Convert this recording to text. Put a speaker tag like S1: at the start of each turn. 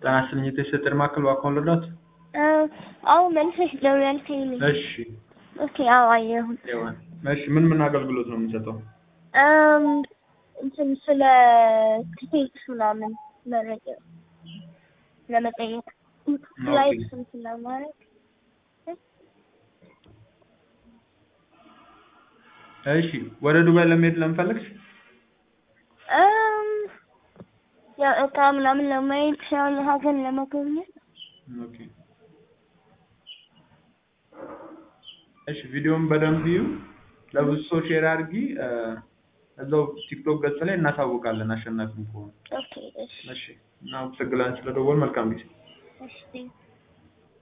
S1: ጤና ይስጥልኝ የቴስት ማዕከል እባክዎን ልርዳዎት?
S2: አዎ መልሰሽ ደውያልከኝ ነኝ።
S1: እሺ
S2: ኦኬ አዎ አየሁት።
S1: ይሆን እሺ ምን ምን አገልግሎት ነው የምንሰጠው?
S2: እም እንትን ስለ ትኬት ምናምን መረጃ ለመጠየቅ ፍላይት ስንት ለማድረግ
S1: እሺ ወደ ዱባይ ለመሄድ ለምፈልግሽ
S2: እም ያው እቃ ምናምን ለማየት ሳይሆን ሀገር ለመጎብኘት
S1: ኦኬ እሺ ቪዲዮውን በደንብ ይዩ ለብዙ ሰው ሼር አድርጊ እዛው ቲክቶክ ገጽ ላይ እናሳውቃለን አሸናፊ ከሆኑ
S2: ኦኬ እሺ
S1: እሺ እናመሰግናለን ስለደወል መልካም ጊዜ
S2: እሺ